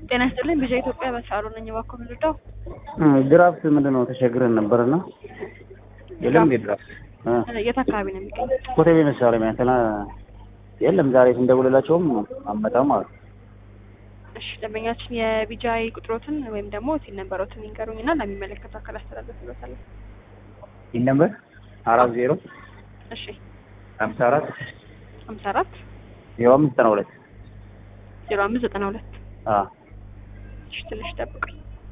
ጤና ይስጥልኝ ቢዣ ኢትዮጵያ በሳሉ ነኝ። እባክዎ ምንድነው? ድራፍት ምንድን ነው ተቸግረን ነበርና የለም እንዴ ድራፍት የት አካባቢ ነው የሚገኘው? ኮተቤ መሳለሚያ እንትና የለም ዛሬ ስንደውልላቸውም አመጣም አሉ። እሺ ደንበኛችን የቢጃይ ቁጥሮትን ወይም ደግሞ ሲል ነበሮትን ይንገሩኝና ለሚመለከተው አካል አስተላልፍልዎታለሁ። ይህ ነበር አራት ዜሮ እሺ ሀምሳ አራት ሀምሳ አራት ዜሮ አምስት ዘጠና ሁለት ዜሮ አምስት ዘጠና ሁለት አዎ እሺ ትንሽ ጠብቁኝ።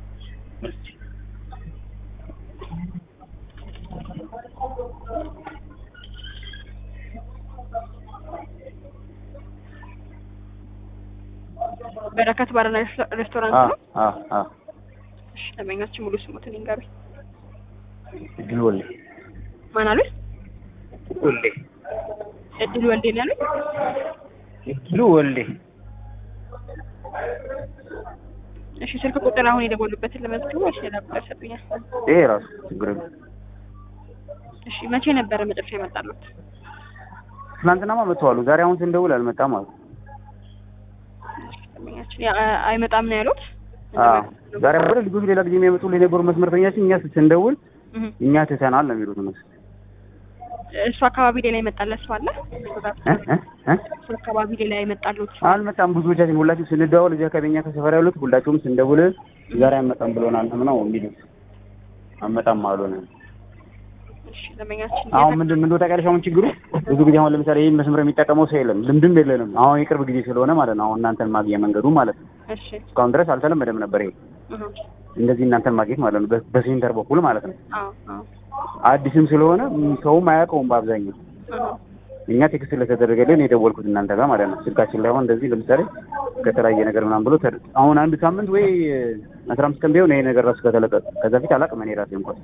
በረከት ባርና ሬስቶራንት አዎ ነው። አዎ አዎ እሺ ደንበኛችን ሙሉ ስሙትን ይንገሩኝ። እድል ወልዴ ማን አሉኝ? ወልዴ እድል ወልዴ ነው ያሉኝ? እድሉ ወልዴ እሺ ስልክ ቁጥር አሁን የደወሉበትን ለመዝግቡ ወይስ ሌላ ቁጥር ሰጡኛል? ይሄ ራሱ ችግር የለም። እሺ መቼ ነበረ መጨረሻ የመጣሉት? ትናንትናማ መጥተዋሉ። ዛሬ አሁን ስንደውል አልመጣም አሉ። ደንበኛችን ያ- አይመጣም ነው ያሉት? አዎ ዛሬ ወደ ልጆች ሌላ ጊዜ የሚያመጡልን የነበሩ መስመርተኛችን እኛ ስንደውል እህ እኛ ትተናል ነው የሚሉት እነሱ እሱ አካባቢ ሌላ የመጣለት ሰው አለ? እ እ እ እሱ አካባቢ ሌላ የመጣሉት አልመጣም። ብዙዎቻችን ሁላችሁም ስንደዋወል እዚህ አካባቢ እኛ ከሰፈር ያሉት ሁላችሁም ስንደውል ዛሬ አልመጣም ብሎናል ነው የሚሉት። አልመጣም አሉን። እሺ ደንበኛችን አሁን ምንድን ምንድን ታውቂያለሽ? አሁን ችግሩ ብዙ ጊዜ አሁን ለምሳሌ ይህን መስመር የሚጠቀመው ሰው የለም፣ ልምድም የለንም። አሁን የቅርብ ጊዜ ስለሆነ ማለት ነው። አሁን እናንተን ማግኘት መንገዱ ማለት ነው። እሺ እስካሁን ድረስ አልተለመደም ነበር ይሄ እህ እንደዚህ እናንተን ማግኘት ማለት ነው፣ በ- በሴንተር በኩል ማለት ነው። አዎ አዎ አዲስም ስለሆነ ም- ሰውም አያውቀውም በአብዛኛው። እህ እኛ ቴክስት ስለተደረገልን የደወልኩት እናንተ ጋር ማለት ነው። ስልካችን ላይ አሁን እንደዚህ ለምሳሌ ከተለያየ ነገር ምናምን ብሎ ተድ- አሁን አንድ ሳምንት ወይ አስራ አምስት ቀን ቢሆን ይሄ ነገር ራሱ ከተለቀቀ ከዛ ፊት አላውቅም እኔ ራሴ እንኳን።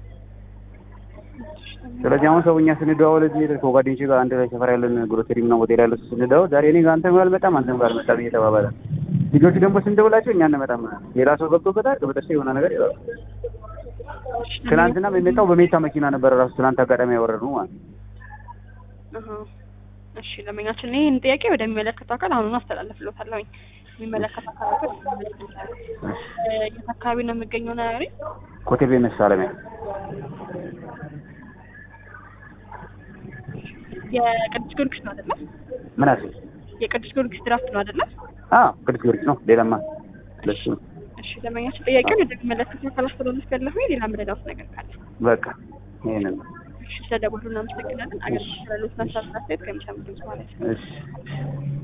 ስለዚህ አሁን ሰው እኛ ስንደዋወል እዚህ ከጓደኞቼ ጋር አንድ ላይ ሰፈር ያለን ግሮሰሪ ምናምን ሆቴል ያለ ሰው ስንደዋወል ዛሬ እኔ ጋር አንተ ጋር አልመጣም አንተም ጋር አልመጣም እየተባባለ ልጆቹ ደግሞ ስንደውላቸው እኛ እንመጣም ሌላ ሰው ገብቶበታል በጥርሴ የሆነ ነገር ይላሉ። ትናንትና የሚመጣው በሜታ መኪና ነበር ራሱ ትናንት አጋጣሚ ያወረድነው ማለት ነው። እህ እሺ ደንበኛችን ይህን ጥያቄ ወደሚመለከተው አካል አሁኑን አስተላልፍልዎታለሁኝ። የሚመለከተው አካል የት አካባቢ ነው የሚገኘው ነው ያሉኝ? ኮተቤ መሳለሚያ የቅዱስ ጊዮርጊስ ነው አይደለ? ምን አስል የቅዱስ ጊዮርጊስ ድራፍት ነው አይደለ? አዎ ቅዱስ ጊዮርጊስ ነው። ሌላማ ለሱ ነው። እሺ ደንበኛችን ጥያቄውን ወደሚመለከተው አካል አስተላልፌያለሁኝ። ሌላ ምንድነው ነገር ካለ በቃ ይሄንን ነው። እሺ ስለደወሉ እናመሰግናለን። አገልግሎት ስላሉት ናሳብ አስተያየት ከሚሰሙ ድምጽ ማለት ነው። እሺ